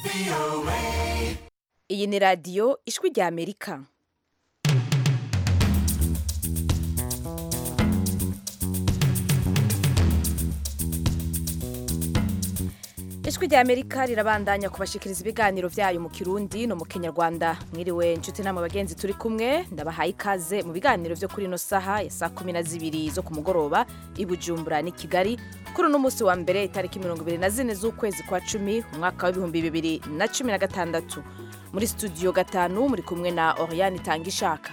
iyi ni radiyo ijwi rya amerika ijwi rya amerika rirabandanya kubashikiriza ibiganiro byayo mu kirundi no mu kinyarwanda mwiriwe inshuti namwe bagenzi turi kumwe ndabahaye ikaze mu biganiro byo kuri ino saha ya saa kumi na zibiri zo ku mugoroba i bujumbura n'i kigali kuri uno munsi wa mbere itariki mirongo ibiri na zine z'ukwezi kwa cumi umwaka w'ibihumbi bibiri na cumi na gatandatu muri studio gatanu muri kumwe na oriane itanga ishaka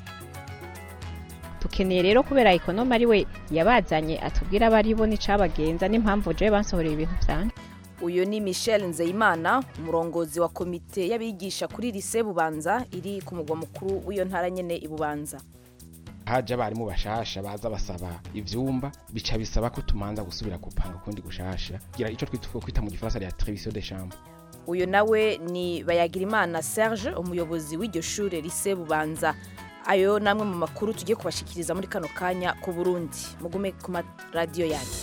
dukeneye rero kubera ekonome ari we yabazanye atubwira abo ari bo n'icabagenza n'impamvu jewe bansohoreye ibintu vyanje uyu ni michel nzeyimana umurongozi wa komite y'abigisha kuri lise bubanza iri ku mugwa mukuru w'iyo ntara nyene i bubanza haje abarimu bashasha baza basaba ivyumba bica bisaba ko tumanza gusubira gupanga kundi gushasha gira ico twitwa kwita mu gifaransa ya trevision de chambre uyu nawe ni bayagirimana serge umuyobozi w'iryo shure lise bubanza ayo namwe mu makuru tugiye kubashikiriza muri kano kanya ku burundi mugume ku maradiyo yanyu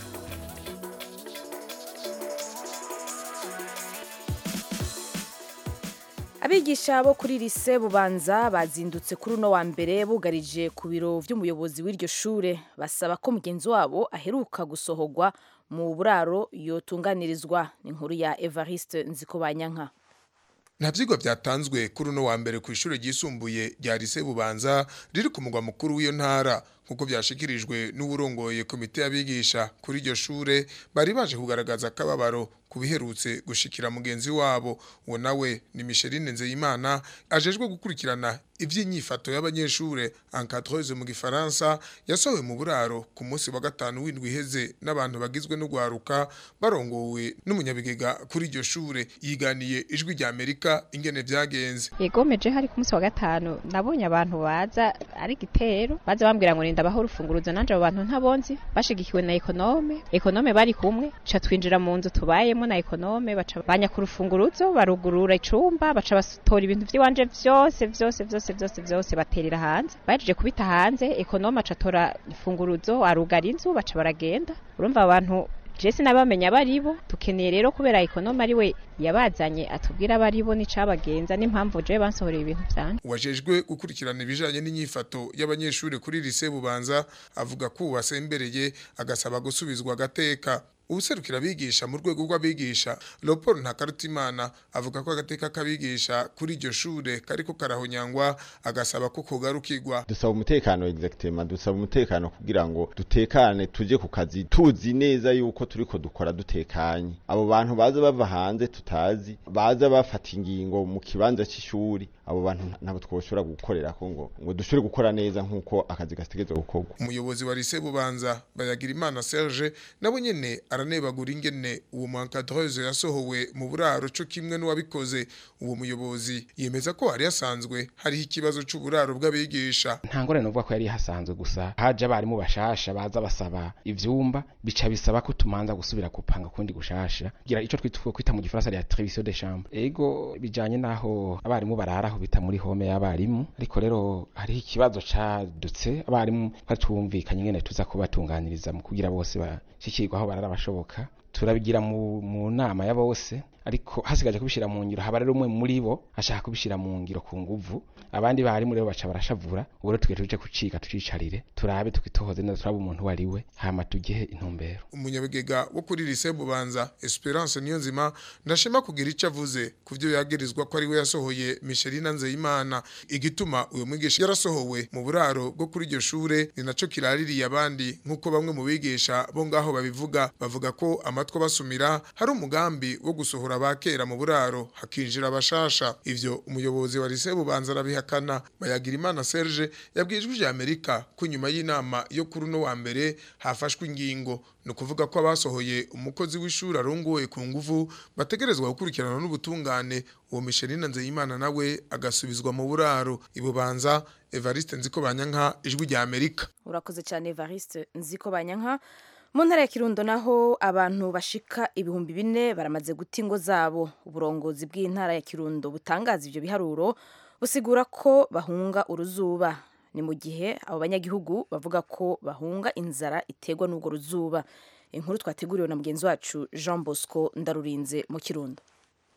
abigisha bo kuri lise bubanza bazindutse kuri uno wa mbere bugarije ku biro vy'umuyobozi w'iryo shure basaba ko mugenzi wabo aheruka gusohorwa mu buraro yotunganirizwa ni inkuru ya evariste nzikobanyanka nta vyigwa vyatanzwe kuri uno wa mbere ku ishure ryisumbuye rya lise bubanza riri ku mugwa mukuru w'iyo ntara nk'uko vyashikirijwe n'uwurongoye komite y'abigisha kuri iryo shure bari baje kugaragaza akababaro ku biherutse gushikira mugenzi wabo uwo nawe ni Micheline Nzeyimana ajejwe gukurikirana ivy'inyifato y'abanyeshure encadreuse mu gifaransa yasohowe mu buraro ku munsi wa gatanu w'indwi iheze n'abantu bagizwe n'ugwaruka barongowe n'umunyabigega kuri iryo shure yiganiye ijwi rya Amerika ingene vyagenze yegomeje hari ku munsi wa gatanu nabonye abantu baza ari gitero baza bambwira ngo ninda baho urufunguruzo nanje abo bantu ntabonzi bashigikiwe na ekonome ekonome bari kumwe ca twinjira mu nzu tubayemo na ekonome baca banya ku rufunguruzo barugurura icumba baca batora ibintu vy'iwanje vyose vyose vyose vyose vyose baterera hanze bahejeje kubita hanze ekonome aca atora ifunguruzo arugara inzu baca baragenda urumva abantu je sinabamenya baribo tukeneye rero kubera ekonome ari we yabazanye atubwira abo ari bo n'icabagenza n'impamvu jewe bansohoreye ibintu vyanje wajejwe gukurikirana ibijanye n'inyifato y'abanyeshure kuri lise bubanza avuga ko uwasembereye agasaba gusubizwa agateka ubuserukira abigisha mu rwego rw'abigisha Leopold Ntakarutimana avuga ko agateka k'abigisha kuri iryo shure kariko karahonyangwa agasaba ko kogarukirwa dusaba umutekano exactement dusaba umutekano kugira ngo dutekane tuje ku kazi tuzi neza yuko turiko dukora dutekanye abo bantu baza bava hanze tutazi baza bafata ingingo mu kibanza c'ishuri abo bantu ntabwo twoshobora gukorera ko ngo ngo dushobore gukora neza nk'uko akazi gategerezwa gukorwa umuyobozi wa lise bubanza bayagira imana Serge nabo nyene aranebagura ingene uwo muencadreuse yasohowe mu buraro co kimwe n'uwabikoze uwo muyobozi yemeza ko hari yasanzwe hariho ikibazo c'uburaro bw'abigisha nta ngorane uvuga ko yari hasanzwe gusa haje abarimu bashasha baza basaba ivyumba bica bisaba ko tumanza gusubira gupanga kundi gushasha gira ico twitwa kwita mu gifaransa ya trevision de chambre ego bijanye naho abarimu bararaho bita muri home y'abarimu ariko rero hariho ikibazo cadutse abarimu twumvikanye ingene tuza kubatunganiriza mu kugira bose bashikirwa aho barara bashoboka turabigira mu, mu nama ya bose ariko hasigaje kubishira mu ngiro haba rero umwe muri bo ashaka kubishira mu ngiro ku nguvu abandi barimu rero baca barashavura ubu rero tugiye tuje kucika tucicarire turabe tukitohoze neza turabe umuntu wari we hama tugihe intumbero umunyabigega wo kuri lise bubanza Esperance Niyonzima ndashima kugira ico avuze kuvyo yagirizwa ko ari we yasohoye Micheline Nzeyimana igituma uyo mwigisha yarasohowe mu buraro bwo kuri iryo shure ni naco kiraririye abandi nkuko bamwe mu bigisha bo ngaho babivuga bavuga ko amatwa basumira hari umugambi wo gusohora abakera mu buraro hakinjira abashasha ivyo umuyobozi wa lise bubanza arabihakana bayagira imana Serge yabwijwe ijya Amerika ko nyuma y'inama yo kuri uno wa mbere hafashwe ingingo no kuvuga ko abasohoye umukozi w'ishuri arongoye ku nguvu bategerezwa gukurikirana n'ubutungane uwo Micheline Nzeyimana nawe agasubizwa mu buraro ibubanza Evariste Nziko Banyanka ijwi rya Amerika urakoze cyane evariste nziko banyanka mu ntara ya kirundo naho abantu bashika ibihumbi bine baramaze guta ingo zabo uburongozi bw'intara ya kirundo butangaza ivyo biharuro busigura ko bahunga uruzuba ni mu gihe abo banyagihugu bavuga ko bahunga inzara iterwa n'urwo ruzuba inkuru twateguriwe na mugenzi wacu jean bosco ndarurinze mu kirundo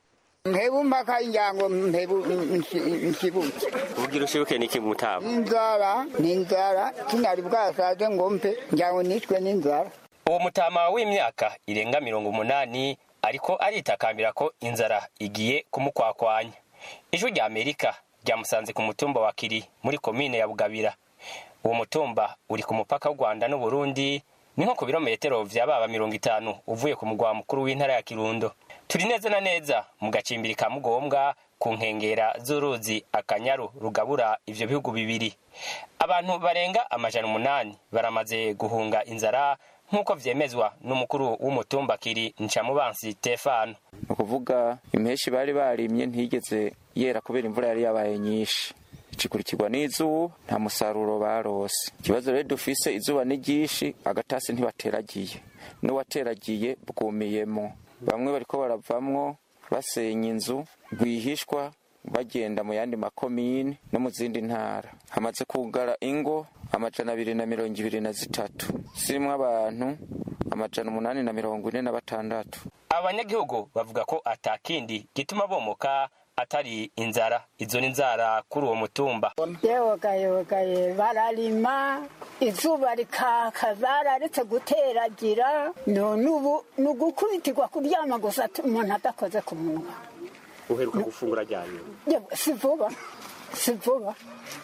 mpebu mpaka injango mpebu nshibutse ugira ushibuke niki mutama inzara ni inzara kinari bwasaze ngo mpe njango nishwe n'inzara uwo mutama w'imyaka irenga mirongo umunani ariko aritakambira ko inzara igiye kumukwakwanya ijwi rya amerika ryamusanze ku mutumba wa kiri muri komine ya bugabira uwo mutumba uri ku mupaka w'u rwanda n'uburundi ni nko ku birometero vya baba mirongo itanu uvuye ku mugwa mukuru w'intara ya kirundo turi neza na neza mu gacimbiri ka mugombwa ku nkengera z'uruzi akanyaru rugabura ivyo bihugu bibiri abantu barenga amajana umunani baramaze guhunga inzara nk'uko vyemezwa n'umukuru w'umutumba kiri ncamubansi stefano ni ukuvuga impeshi bari barimye ntigeze yera kubera imvura yari yabaye nyinshi ikurikirwa n'izuba nta musaruro barose ikibazo rero dufise izuba ni ryinshi agatasi ntibateragiye n'uwateragiye bwumiyemo bamwe bariko baravamwo basenya inzu rwihishwa bagenda mu yandi makomini no mu zindi ntara hamaze kugara ingo amajana abiri na mirongo ibiri na zitatu zirimwo abantu amajana umunani na mirongo ine na batandatu abanyagihugu bavuga ko atakindi gituma bomoka atari inzara izo ni inzara kuri uwo mutumba yewogayewogaye bararima izuba rikaka bararetse guteragira none ubu ni ugukubitirwa kuryama gusa umuntu adakoze ku munwa uheruka gufungura ryari si vuba si vuba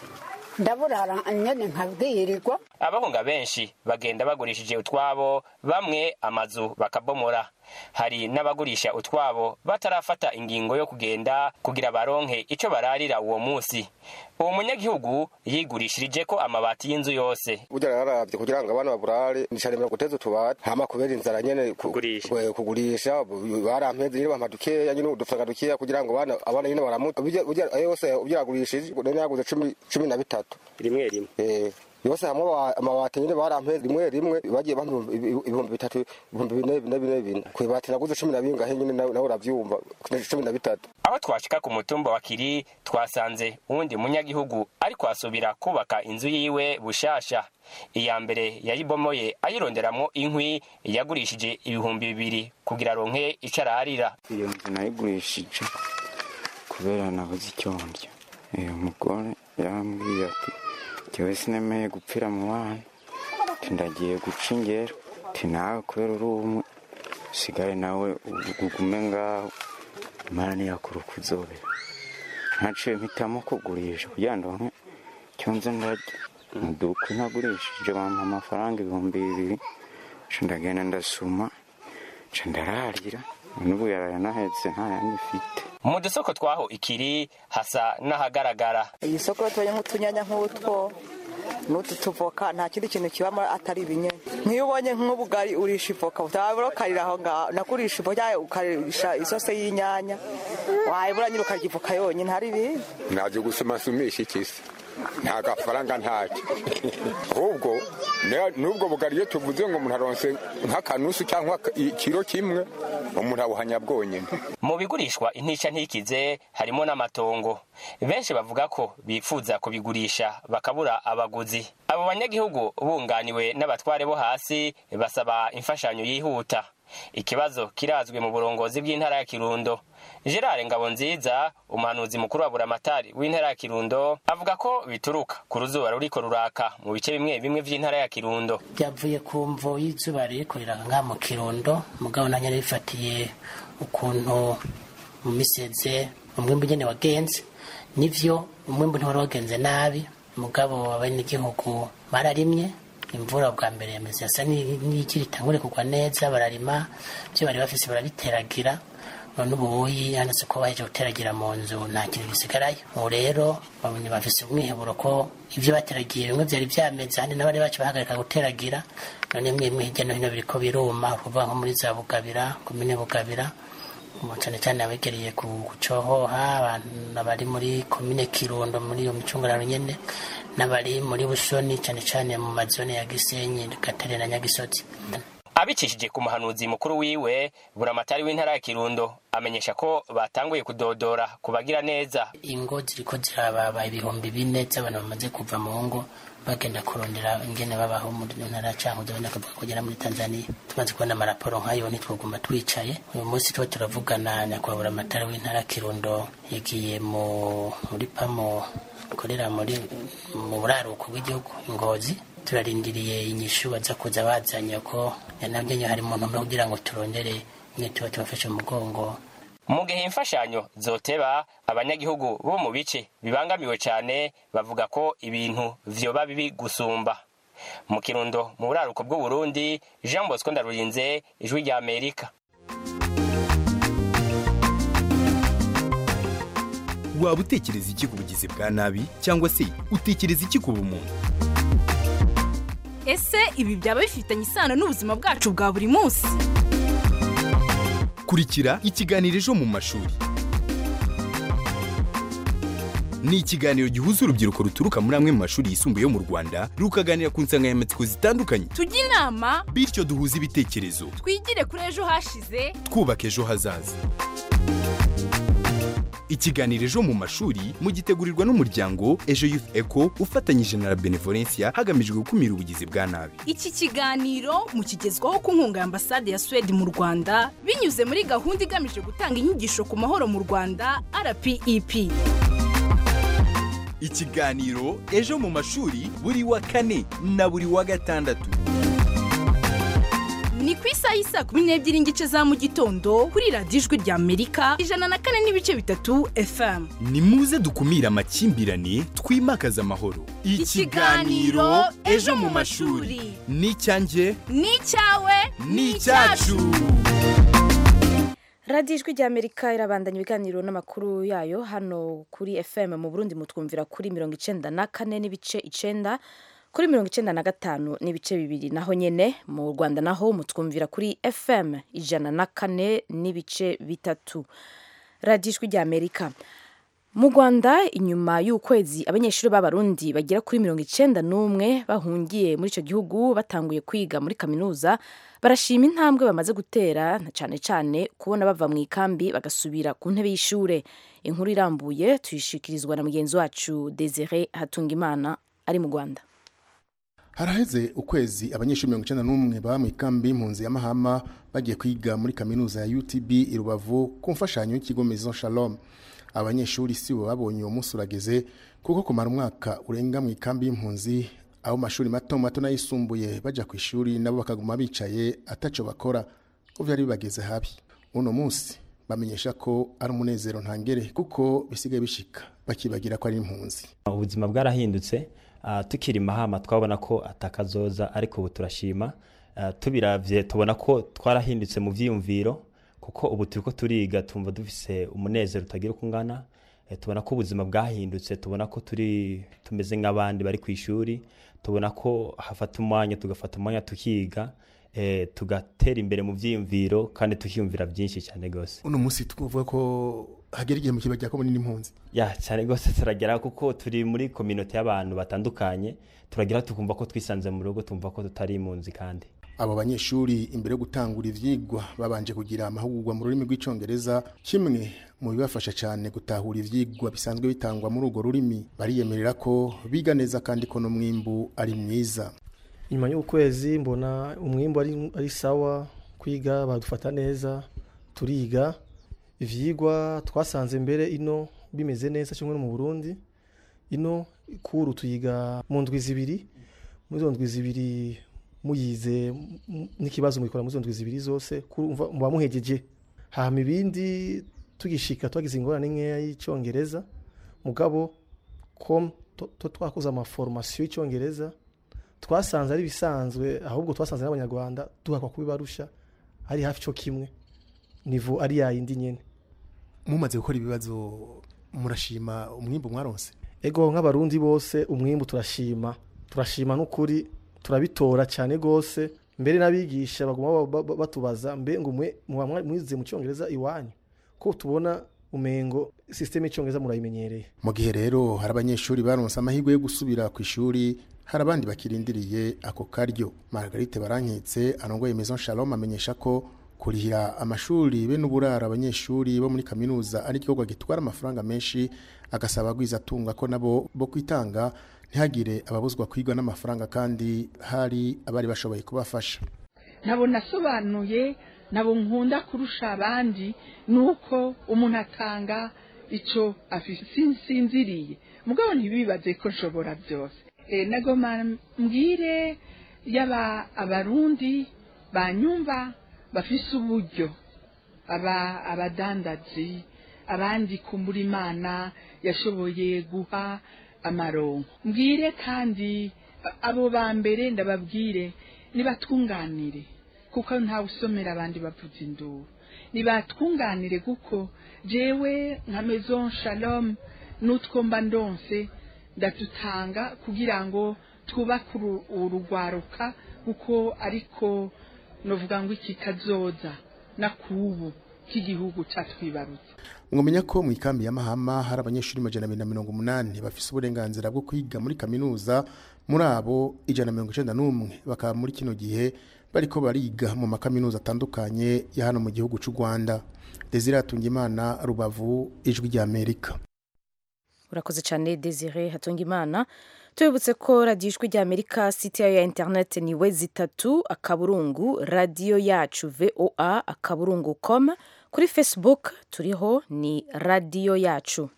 ndaburara nyene nkabwirirwa abahunga benshi bagenda bagurishije utwabo bamwe amazu bakabomora hari n'abagurisha utwabo batarafata ingingo yo kugenda kugira baronke ico bararira uwo musi uwo munyagihugu yigurishirije ko amabati y'inzu yose burya yararavye kugira ngo abana baburare nisharemera guteza utubati hama kubera inzara nyene Kugurisha. kugurisha barampeze nyene bampa dukeya nyene udufaranga dukeya kugira ngo abana abana nyene baramuta burya burya ayo yose ubyagurishije none yaguze cumi cumi na bitatu rimwe rimwe eh yose hamwe aba- amabati nyene barampeze rimwe rimwe bagiye bampa ibihumbi- ibihumbi bitatu ibihumbi bine bine bine bine kwibati naguze cumi na bingahe nyene nawe nawe uravyumva cumi na bitatu aho twashika ku mutumba wa kiri twasanze uwundi munyagihugu ariko asubira kubaka inzu yiwe bushasha iya mbere yayibomoye ayironderamwo inkwi yagurishije ibihumbi bibiri kugira aronke ico ararira iyo nzu nayigurishije kubera nabuze icyo ndya uyu mugore yarambwiye ati jyewe sinemeye gupfira mu bana ati ndagiye guca ingero ati nawe kubera uri umwe usigare nawe ugume ngaho imana niyakura uko uzobera ntaciye mpitamo kugurisha kugira ngo ndonke icyo nze ndarya muduka ntagurishije bampa amafaranga ibihumbi bibiri nca ndagenda ndasuma nca ndararira n'ubu yarayanahetse nta yandi mfite mu dusoko twaho ikiri hasa n'ahagaragara iyi soko batoye nk'utunyanya nk'utwo n'utu tuvoka nta kindi kintu kibamo atari ibinyanya nk'iyo ubonye nk'ubugari urisha ivoka utabura ukarira aho ngaho nakurisha ivoka ukarisha isose y'inyanya wayibura nyine ukarya ivoka yonyine hari ibindi naje gusoma sumisha ikisi nta gafaranga ntacyo ahubwo ne- n'ubwo bugari iyo tuvuze ngo umuntu aronse nk'akanusu cyangwa ikiro kimwe umuntu abuhanya bwonyine mu bigurishwa intica ntikize harimo n'amatongo benshi bavuga ko bifuza kubigurisha bakabura abaguzi abo banyagihugu bunganiwe n'abatware bo hasi basaba imfashanyo yihuta ikibazo kirazwi mu burongozi bw'intara ya kirundo gerard ngabonziza umuhanuzi mukuru wa buramatari w'intara ya kirundo avuga ko bituruka ku ruzuba ruriko ruraka mu bice bimwe bimwe vy'intara ya kirundo byavuye ku mvo y'izuba ririko riranga mu kirundo mugabo nanjye rifatiye ukuntu mu miseze umwimbu nyene wagenze nivyo umwimbu ntiwari wagenze nabi mugabo abenegihugu bararimye imvura bwa mbere yameze yasa n'ikiri itangure kugwa neza bararima ibyo bari bafise barabiteragira none ubuyi yanditse ko baheje guteragira mu nzu nta kintu gisigarayo ubu rero babonye bafise umwiheburo ko ibyo bateragiye bimwe byari byameze ahandi n'abari bacu bahagarika guteragira none imwe imwe hirya no hino biriko biruma kuvuga nko muri za bugabira komine bugabira ubu cyane cyane abegereye ku gucohoha abantu bari muri komine kirundo muri iyo micungararo nyene n'abari muri busoni cyane cyane mu mazone ya gisenyi gatare na nyagisozi abicishije ku muhanuzi mukuru wiwe buramatari w'intara ya kirundo amenyesha ko batanguye kudodora kubagira neza ingo ziriko zirababa ibihumbi bine by'abantu bamaze kuva mu ngo bagenda kurondera ingene babaho muri ntara cankuzo benda kuvuga kugera muri tanzania tumaze kubona amaraporo nk'ayo ntitwoguma twicaye uyu munsi tuba turavugana nyakubahwa buramatari w'intara ya kirundo yagiye mu muri pamo ikorera muri mu buraruko bw'igihugu ingozi turarindiriye inyishu baza kuza bazanye ko nabyo nyine hari umuntu umwe kugira ngo turondere nyine tuba tubafashe mu mugongo mu gihe imfashanyo zoteba abanyagihugu bo mu bice bibangamiwe cyane bavuga ko ibintu vyoba bibi gusumba mu kirundo mu buraruko bw'uburundi jean bosco ndarurinze ijwi rya amerika waba utekereza iki ku bugizi bwa nabi cyangwa se utekereza iki ku bumuntu ese ibi byaba bifitanye isano n'ubuzima bwacu bwa buri munsi kurikira ikiganiro ejo mu mashuri ni ikiganiro gihuza urubyiruko ruturuka muri amwe mu mashuri yisumbuye yo mu rwanda rukaganira ku nsanganyamatsiko zitandukanye tujye inama bityo duhuze ibitekerezo twigire kuri ejo hashize twubaka ejo hazaza ikiganiro ejo mu mashuri mugitegurirwa n'umuryango ejo youth eco ufatanyije na la benevolencia hagamijwe gukumira ubugizi bwa nabi iki kiganiro mukigezwaho ku nkunga ya ambasade ya suwede mu rwanda binyuze muri gahunda igamije gutanga inyigisho ku mahoro mu rwanda rpep ikiganiro ejo mu mashuri buri wa kane na buri wa gatandatu ni ku isaha y'isa kumi n'ebyiri n'igice za mu gitondo kuri radiyo ijwi rya amerika ijana na kane n'ibice bitatu fm ni muze dukumire amakimbirane twimakaze amahoro Ikiganiro Ejo mu mashuri. ni icyanjye ni icyawe ni icyacu radiyo ijwi rya amerika irabandanya ibiganiro n'amakuru yayo hano kuri fm mu burundi mutwumvira kuri mirongo icenda na kane n'ibice icenda kuri mirongo icenda na gatanu n'ibice bibiri naho nyene mu rwanda naho mutwumvira kuri fm ijana na kane n'ibice bitatu radiyo ijwi rya amerika mu rwanda inyuma y'ukwezi abanyeshuri b'abarundi bagera kuri mirongo icenda n'umwe bahungiye muri icyo gihugu batanguye kwiga muri kaminuza barashima intambwe bamaze gutera na cyane cyane kubona bava mu ikambi bagasubira ku ntebe y'ishure inkuru irambuye tuyishikirizwa na mugenzi wacu desire hatungimana ari mu rwanda haraheze ukwezi abanyeshuri mirongo icyenda n'umwe baba mu ikambi y'impunzi ya mahama bagiye kwiga muri kaminuza ya utb i rubavu ku mfashanyo y'ikigo maison shalom abanyeshuri si bo babonye uwo munsi urageze kuko kumara umwaka urenga mu ikambi y'impunzi abo mu mashuri mato mato n'ayisumbuye bajya ku ishuri nabo bakaguma bicaye ataco bakora ko byari bibageze habi uno munsi bamenyesha ko ari umunezero ntangere kuko bisigaye bishika bakibagira ko ari impunzi ubuzima bwarahindutse ah, tukiri mahama twabona ko atakazoza ariko ubu turashima Ah, tubiravye tubona ko twarahindutse mu vyiyumviro kuko ubu turiko turiga tumva dufise umunezero utagira uko ungana Eh, tubona ko ubuzima bwahindutse tubona ko turi tumeze nk'abandi bari ku ishuri tubona ko hafata umwanya tugafata umwanya tukiga eh, tugatera imbere mu vyiyumviro kandi tukiyumvira byinshi cyane gose uno munsi tuvuga ko hagera igihe mu kibajya ko muri n'impunzi ya cyane rwose turagera kuko turi muri kominote y'abantu batandukanye turagira tukumva ko twisanze mu rugo tumva ko tutari impunzi kandi abo banyeshuri imbere yo gutangura ivyigwa babanje kugira amahugurwa mu rurimi rw'icongereza kimwe mu bibafasha cyane gutahura ivyigwa bisanzwe bitangwa muri urwo rurimi bariyemerera ko biga neza kandi ko n'umwimbu ari mwiza nyuma y'ukwezi mbona umwimbu ari, ari sawa kwiga badufata neza turiga ivyigwa twasanze mbere ino bimeze neza kimwe no mu Burundi ino kuru tuyiga mu ndwi zibiri muri izo ndwi zibiri muyize m- n'ikibazo mubikora muri izo ndwi zibiri zose kurumva muba muhegeje hama ibindi tugishika twagize ingorane nkeya y'icongereza mugabo com to- to twakoze amaforomasiyo y'icongereza twasanze ari bisanzwe ahubwo twasanze n'abanyarwanda duhakwa kubibarusha ari hafi cyo kimwe nivo ari yayindi nyene mumaze gukora ibibazo murashima umwimbu mwaronse ego nk'abarundi bose umwimbu turashima turashima n'ukuri turabitora cyane rwose mbere n'abigisha baguma ba- ba- batubaza mbe ngo mwe muba mwa- mwize mu cyongereza iwanyu ko tubona umengo systeme y'icongereza murayimenyereye mu gihe rero hari abanyeshuri baronse amahirwe yo gusubira ku ishuri hari abandi bakirindiriye ako karyo margarite baranketse arongoye maison shalom amenyesha ko kurihira amashuri be n'uburara abanyeshuri bo muri kaminuza ari igikorwa gitwara amafaranga menshi agasaba atunga ko nabo bo kwitanga ntihagire ababuzwa kwigwa n'amafaranga kandi hari abari bashoboye kubafasha nabo nasobanuye nabo nkunda kurusha abandi ni uko umuntu atanga icyo sinziriye mugabo ntibibaze ko nshobora byose nagoma mbwire yaba abarundi banyumva bafise uburyo aba abadandazi abandi kumbura imana yashoboye guha amaronko mbwire kandi abo ba mbere ndababwire nibatunganire kuko ntawe usomera abandi bavuza induru nibatwunganire kuko jewe nka maison shalom n'utwo mba ndonse ndatutanga kugira ngo twubake urugwaruka kuko ariko novuga ngo iki kazoza na kubu k'igihugu catwibarutse mwamenya ko mu ikambi ya mahama hari abanyeshuri majana abiri na mirongo umunani bafise uburenganzira bwo kwiga muri kaminuza muri abo ijana na mirongo icenda n'umwe bakaba muri kino gihe bariko bariga mu makaminuza atandukanye ya hano mu gihugu c'u rwanda desire hatungimana rubavu ijwi rya amerika urakoze cyane desire hatungimana tubibutse ko radiyo ijwi rya amerika site yayo ya interineti ni we zitatu akaburungu radiyo yacu voa akaburungu com kuri facebook turiho ni radiyo yacu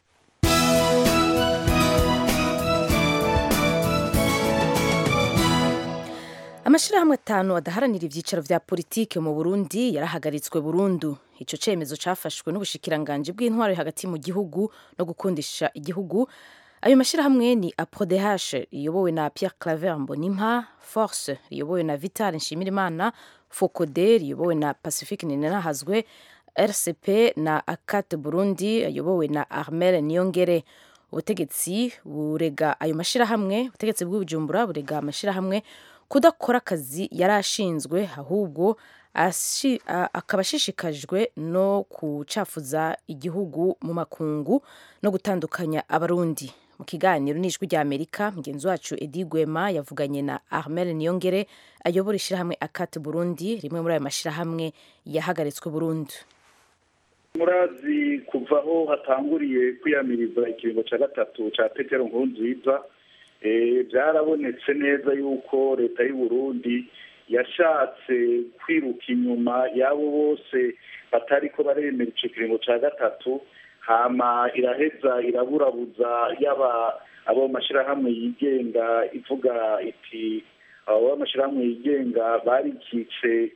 amashyirahamwe atanu adaharanira ibyicaro vya politike mu burundi yarahagaritswe burundu icyo cyemezo cyafashwe n'ubushikiranganji bw'intwaro hagati mu gihugu no gukundisha igihugu ayo mashyirahamwe ni aprodh riyobowe na pierre claver mbonimpa force riyobowe na vital nshimirimana focode riyobowe na pacifique ninahazwe rcp na akate burundi ayobowe na armel niyongere ubutegetsi burega ayo mashyirahamwe ubutegetsi bw'ubujumbura burega amashyirahamwe kudakora akazi yari ashinzwe ahubwo akaba ashishikajwe no kucafuza igihugu mu makungu no gutandukanya abarundi mu kiganiro n'ijwi rya amerika mugenzi wacu edi gwema yavuganye na armel niyongere ayobora ishyirahamwe akate burundi rimwe muri ayo mashyirahamwe yahagaritswe burundu murazi kuva aho hatanguriye kwiyamiriza ikiringo cya gatatu cya petero nkurunziza byarabonetse neza yuko leta y'u Burundi yashatse kwiruka inyuma y'abo bose batari ko baremera icyo kiringo cya gatatu hama iraheza iraburabuza yaba abo mashyirahamwe yigenga ivuga iti abo mashyirahamwe yigenga barikitse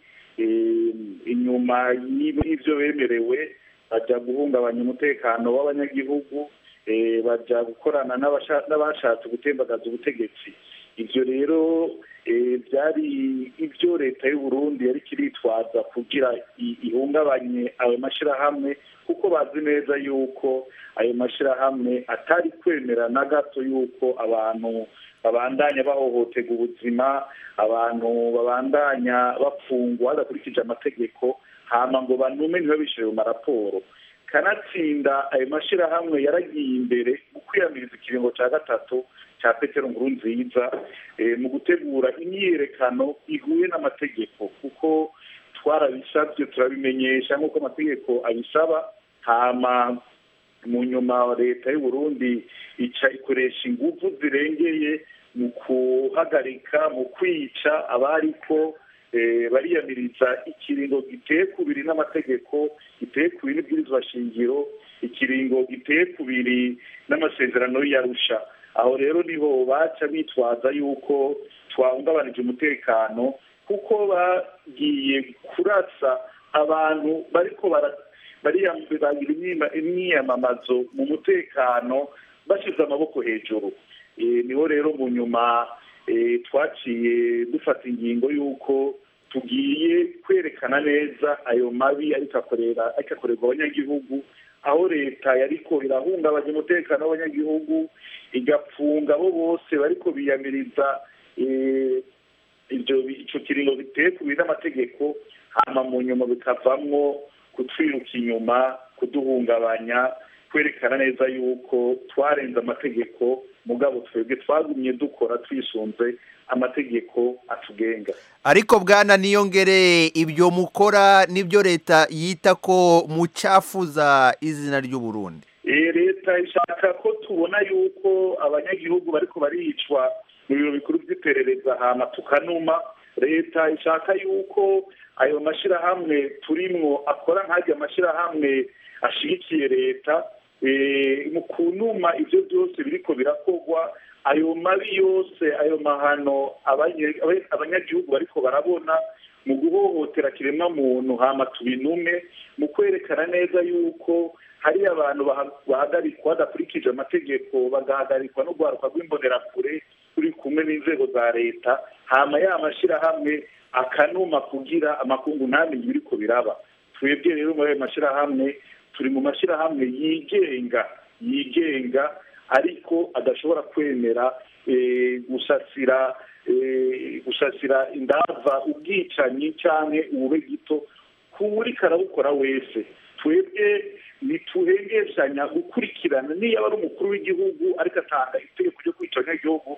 inyuma y'ibyo bemerewe bajya guhungabanya umutekano w'abanyagihugu bajya gukorana n'abashatse gutembagaza ubutegetsi ibyo rero byari ibyo leta y'u Burundi yari kiritwaza kugira ihungabanye ayo mashyirahamwe kuko bazi neza yuko ayo mashyirahamwe atari kwemera na gato yuko abantu babandanya bahohotega ubuzima abantu babandanya bapfungwa badakurikije amategeko hama ngo banume ntibabishyire mu maraporo kanatsinda ayo mashyirahamwe yaragiye imbere mu kwiyamiriza ikiringo cya gatatu cya petero nkurunziza mu gutegura imyiyerekano ihuye n'amategeko kuko twarabisabye turabimenyesha nk'uko amategeko abisaba hama mu nyuma leta y'u Burundi ica ikoresha ingufu zirengeye mu kuhagarika mu kwica abariko bariyamiriza ikiringo giteye kubiri n'amategeko giteye kubiri n'ibwirizwa shingiro ikiringo giteye kubiri n'amasezerano y'arusha aho rero niho baca bitwaza yuko twahungabanije umutekano kuko bagiye kurasa abantu bariko bagira imyiyamamazo mu mutekano bashyize amaboko hejuru niho rero mu nyuma twaciye dufata ingingo y'uko tugiye kwerekana neza ayo mabi ariko akorerwa abanyagihugu aho leta yariko irahungabanya umutekano w'abanyagihugu igapfunga abo bose bariko biyamiriza ibyo icyo kiringo biteye ku n'amategeko hama mu nyuma bikavamwo kutwiruka inyuma kuduhungabanya kwerekana neza yuko twarenze amategeko mugabo twebwe twagumye dukora twisunze amategeko atugenga ariko bwana niyongere ibyo mukora nibyo leta yita ko mucafuza izina ry'u Burundi Eh, leta ishaka ko tubona yuko abanyagihugu bariko baricwa mu biro bikuru by'iperereza hama tukanuma leta ishaka yuko ayo mashirahamwe turimwo akora nk'ajya amashirahamwe ashigikiye leta eh, mu kunuma ivyo byose biriko birakorwa ayo mabi yose ayo mahano abanye- abe- abanyagihugu bariko barabona mu guhohotera kiremwa muntu hama tubinume mu kwerekana neza yuko hari abantu baha- bahagarikwa badakurikije amategeko bagahagarikwa no guharuka rw'imbonerakure turi kumwe n'inzego za leta hama ya mashirahamwe akanuma kugira amakungu ntamenye ibiriko biraba twebwe rero muri ayo mashirahamwe turi mu mashirahamwe yigenga yigenga ariko adashobora kwemera eh, gusasira eh, gusasira indava ubwicanyi canke ubube gito kuri karabukora wese twebwe ntituhengeshanya gukurikirana niyo aba ari umukuru w'igihugu ariko atanga itegeko ryo kwica abanyagihugu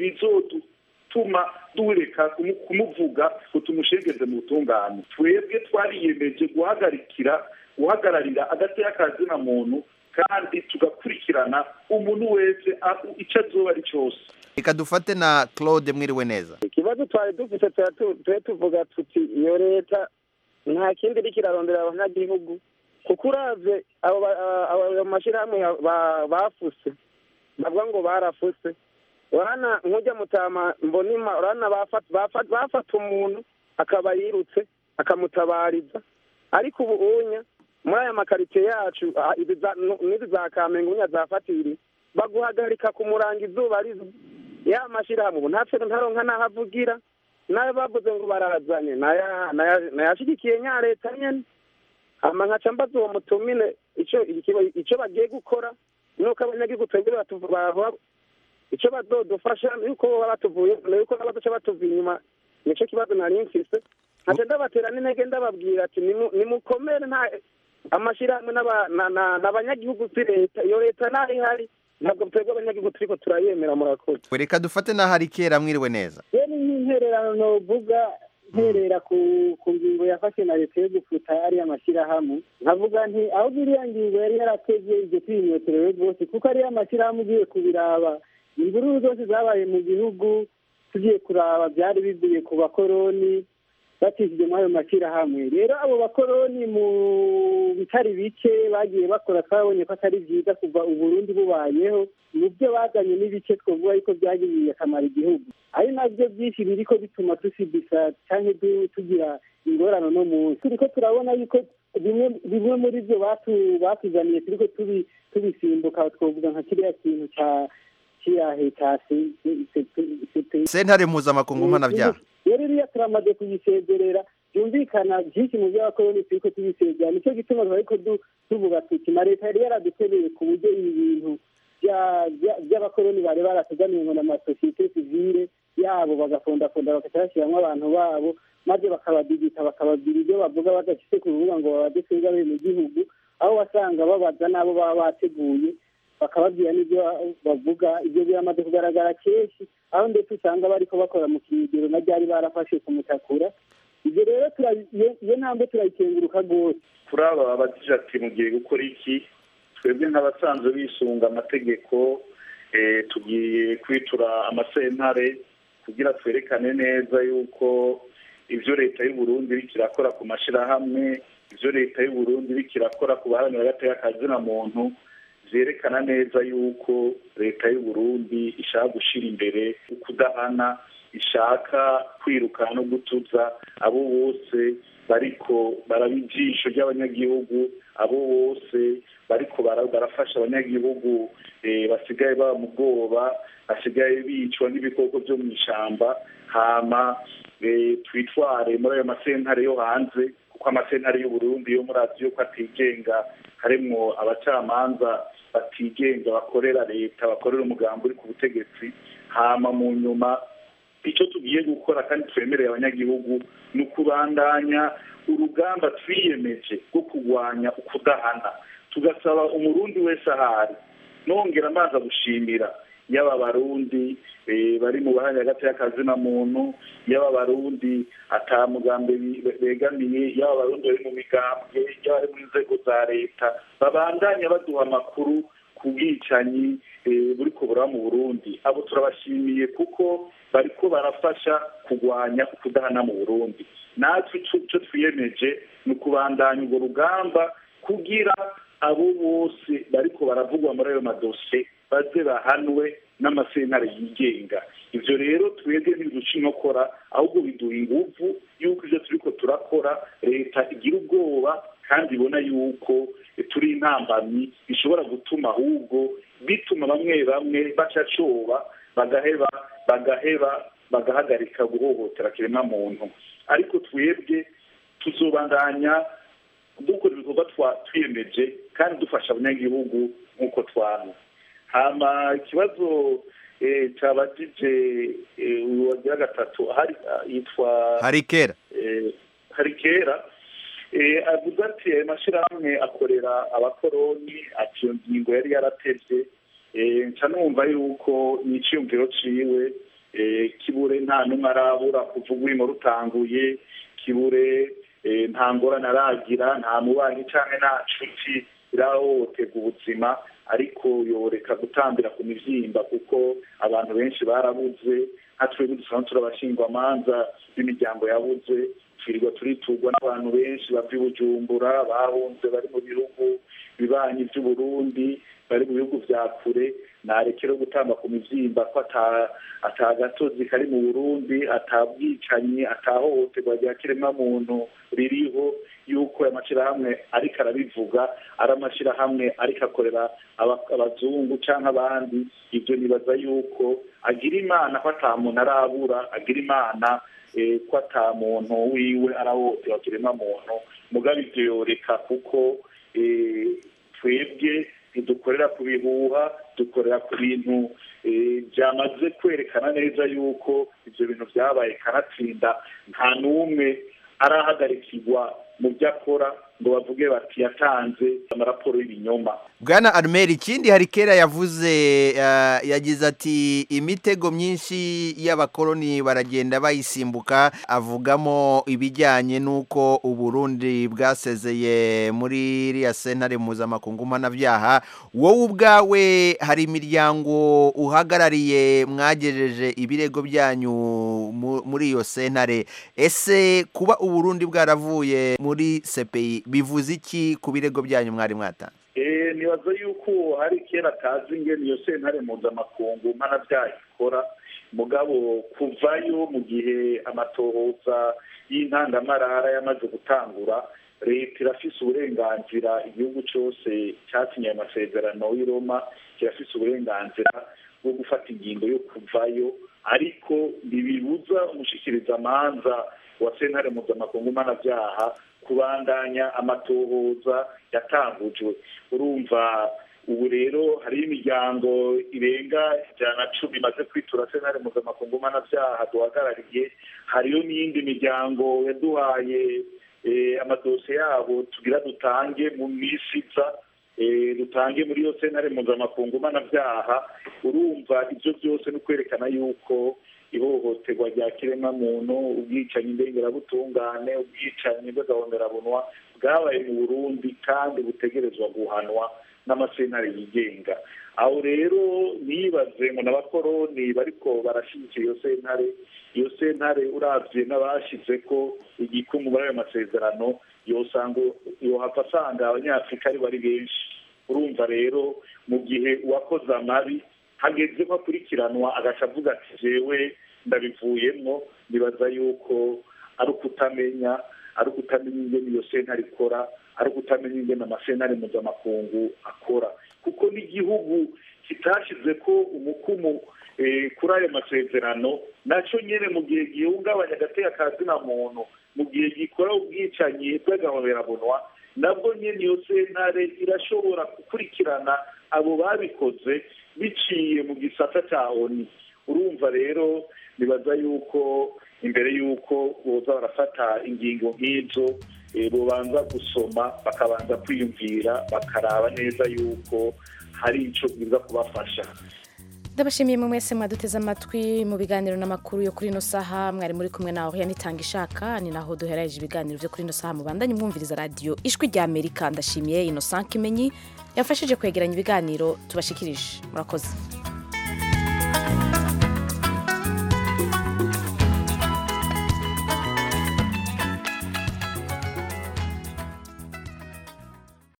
ntibizotuma dureka kumu- kumuvuga ngo tumushengeze mu butungane twebwe twariyemeje guhagarikira guhagararira agateka kazina muntu kandi tugakurikirana umuntu wese aho icyo azoba ari cyose reka dufate na claude mwiriwe neza ikibazo twari dufite tuba tu- tube tuvuga tuti iyo leta nta kindi iriko irarondera abanyagihugu kuko uravye abo ba- abo- ayo mashyirahamwe ya- ba- bafuse bavuga ngo barafuse urana nk'ujya mutama mbonima urana bafata bafata- bafata umuntu akaba yirutse akamutabariza ariko ubu unya muri aya makaritsiye yacu ah, izi za- nu- n'izi za kamenge unya zafatiri baguhagarika kumuranga izuba rizo ya mashyirahamwe ubu ntapfe ntaronka n'aho avugira nayo bavuze ngo barazanye naya- naya- nayashigikiye nya leta nyene hama nkaca mbaza uwo mutumire ico ikiba- ico bagiye gukora nuko abanyagihugu twebwe batuvu- baba- ico bazodufasha yuko boba batuvuye yuko bazoca batuva inyuma nico kibazo nari mfise nkaca ndabatera n'intege ndababwira ati "Nimu- nimukomere nta amashyirahamwe n'aba- na- na- n'abanyagihugu si leta iyo leta naho ihari ntabwo twebwe abanyagihugu turiko turayemera murakoze reka dufate na harikera mwiriwe neza rero nk'intererano novuga nterera ku ku ngingo yafashe na leta yo gufuta ariya mashyirahamwe nkavuga nti aho iriya ngingo yari yarateze iryo kwinyoterewe rwose kuko ariya mashyirahamwe ugiye kubiraba imvururu zose zabaye mu gihugu tugiye kuraba byari bivuye ku bakoroni bacishije muri ayo mashyirahamwe rero abo bakoroni mu bitari bike bagiye bakora twabonye ko atari byiza kuva uburundi bubayeho mu byo bazanye n'ibice twavuga yuko byagiriye akamaro igihugu ari nabyo byinshi biriko bituma dushibisa cyangwa du- tugira ingorane no munsi turiko turabona yuko bimwe bimwe muri byo batu- batuzaniye turiko tubi- tubisimbuka twavuga nka kiriya kintu ca kiriya ca sentare mpuzamakungu mpanabyaha rero iriya turamaze kuyisezerera byumvikana byinshi mu by'abakoroni turiko tubisezera nicyo gituma ariko tuvuga tuti na leta yari yaradutereye ku buryo ibi bintu bya- bya- by'abakoroni bari barateganiwe ngo n'amasosiyete sivile yabo bagafondafonda bagaca bashyiramo abantu babo maze bakabadigita bakababwira ibyo bavuga badafite ku rubuga ngo babaze twebwe abiri mu gihugu aho wasanga babaza n'abo baba bateguye bakababwira n'ibyo bavuga ibyo biramaze kugaragara kenshi aho ndetse usanga bariko bakora mu kinigero na ryari barafashe kumutakura ibyo rero tura- iyo- iyo ntambwe turayikenguruka rwose kuri aba babajije ati mugiye gukora iki twebwe nk'abasanzwe bisunga amategeko eh, tugiye kwitura amasentare kugira twerekane neza yuko ibyo leta y'u Burundi iriko irakora ku mashirahamwe ibyo leta y'u Burundi iriko irakora ku baharanira agateka kazina muntu vyerekana neza yuko leta y'u Burundi ishaka gushira imbere ukudahana ishaka kwirukana no gutuza abo bose bariko baraba ijisho ry'abanyagihugu abo bose bariko bara- barafasha abanyagihugu eh, basigaye baba mu bwoba basigaye bicwa n'ibikoko vyo mu ishamba hama eh, twitware muri ayo masentare yo hanze kuko amasentare y'u Burundi yo muri aziya ko atigenga harimwo abacamanza batigenga bakorera leta bakorera umugambi uri ku butegetsi hama mu nyuma icyo tugiye gukora kandi twemereye abanyagihugu ni ukubandanya urugamba twiyemeje rwo kurwanya ukudahana tugasaba umurundi wese ahari nongera amazi gushimira yaba abarundi bari mu bahanya hagati y'akazina muntu yaba abarundi atamugambi begamiye yaba abarundi bari mu migambwe yaba ari mu nzego za leta babandanya baduha amakuru ku bwicanyi buri kubura mu burundi abo turabashimiye kuko bariko barafasha kurwanya ukudahana mu burundi natwe icyo twiyemeje ni ukubandanya urwo rugamba kugira abo bose bariko baravugwa muri ayo madosiye baze bahanwe n'amasentare yigenga ibyo rero twebwe ntibiduca inkokora ahubwo biduha ingufu y'uko ibyo turiko turakora leta igira ubwoba kandi ibona yuko turi intambamyi bishobora gutuma ahubwo bituma bamwe bamwe baca coba bagaheba bagaheba bagahagarika guhohotera kiremwamuntu ariko twebwe tuzobandanya dukora ibikorwa twiyemeje kandi dufasha abanyagihugu nk'uko twana hama ikibazo cyabajije uyu wagira gatatu hari yitwa hari kera hari kera avuze ati ayo mashyirahamwe akorera abakoroni ati iyo ngingo yari yaratevye nca numva yuko ni iciyumviro ciwe kibure nta n'umwe arabura kuva urwimo rutanguye kibure nta ngorane aragira nta mubanyi cyangwa nta nshuti irahohoterwa ubuzima ariko yoreka gutambira ku mivyimba kuko abantu benshi barabuze nka twebwe dusanzwe turabashingwamanza b'imiryango yabuze twirirwa turiturwa n'abantu benshi bava i bujumbura bahunze bari mu bihugu bibanyi by'uburundi bari mu bihugu vya kure narekere gutamba ku mivyimba ko ata gatozi kari mu burundi ata bwicanyi atahohoterwa rya kiremwamuntu ririho yuko amashirahamwe ariko arabivuga ari amashirahamwe ariko akorera abazungu canke abandi ivyo nibaza yuko agira imana ko ata muntu arabura agira imana ko ata muntu wiwe arahohoterwa kiremwamuntu mugabe ivyo yoreka kuko twebwe ntidukorera ku bihuha dukorera ku bintu byamaze kwerekana neza yuko ibyo bintu byabaye kanatsinda nta n'umwe arahagarikirwa mu byo akora ngo bavuge bati yatanze amaraporo y'ibinyoma bwana armeri ikindi hari kera yavuze yagize ati imitego myinshi y'abakoloni baragenda bayisimbuka avugamo ibijyanye n'uko uburundi bwasezeye muri iriya sentare mpuzamakungu mpanabyaha wowe ubwawe hari imiryango uhagarariye mwagejeje ibirego byanyu muri iyo sentare ese kuba uburundi bwaravuye muri sepeyi bivuze iki ku birego byanyu mwari mwatanze nibaza yuko hari kera atazi ingene iyo sentare mpuzamakungu mpanabyaha ikora mugabo kuvayo mu gihe amatohoza y'intangamarara yamaze gutangura leta irafise uburenganzira igihugu cyose cyasinye ayo masezerano y'i roma kirafise uburenganzira bwo gufata ingingo yo kuvayo ariko ntibibuza umushikirizamanza wa sentare mpuzamakungu mpanabyaha kubandanya amatohoza yatangujwe urumva ubu rero hariho imiryango irenga ijana cumi imaze kwitura sentare mpuzamakungu mpanabyaha duhagarariye hariyo n'iyindi miryango yaduhaye amadosiye yabo tugira dutange mu minsi iza dutange muri iyo sentare mpuzamakungu mpanabyaha urumva ibyo byose ni ukwerekana yuko ihohoterwa rya kiremwamuntu ubwicanyi ndengerabutungane ubwicanyi bw'agahomerabunwa bwabaye mu burundi kandi butegerezwa guhanwa n'amasentare yigenga aho rero nibaze ngo n'abakoroni bariko barashyigikira iyo sentare iyo sentare urabye n'abashyize ko igikumwe muri ayo masezerano yosanga yohava asanga abanyafurika ari bari benshi urumva rero mu gihe uwakoze amabi hageze ko akurikiranwa agaca avuga ati jewe ndabivuyemo nibaza yuko ari ukutamenya ari ukutamenya ingene iyo sentare ikora ari ukutamenya ingene amasentare mpuzamakungu akora kuko n'igihugu kitashyize ko umukumu kuri ayo masezerano nacyo nyine mu gihe gihungabanya agateka ka zina muntu mu gihe gikora ubwicanyi bw'agahoberabunwa nabwo nyine iyo sentare irashobora gukurikirana abo babikoze biciye mu gisata cya oni urumva rero nibaza yuko imbere y'uko boza barafata ingingo nk'izo eh, bobanza gusoma bakabanza kwiyumvira bakaraba neza yuko hari ico biza kubafasha ndabashimiye mwe mwese mwaduteze amatwi mu biganiro n'amakuru yo kuri ino saha mwari muri kumwe nawe yanitanga ishaka ni naho duhereje ibiganiro byo kuri ino saha mubandanye mwumviriza radiyo ijwi rya amerika ndashimiye innocent kimenyi yafashije kwegeranya ibiganiro tubashikirije murakoze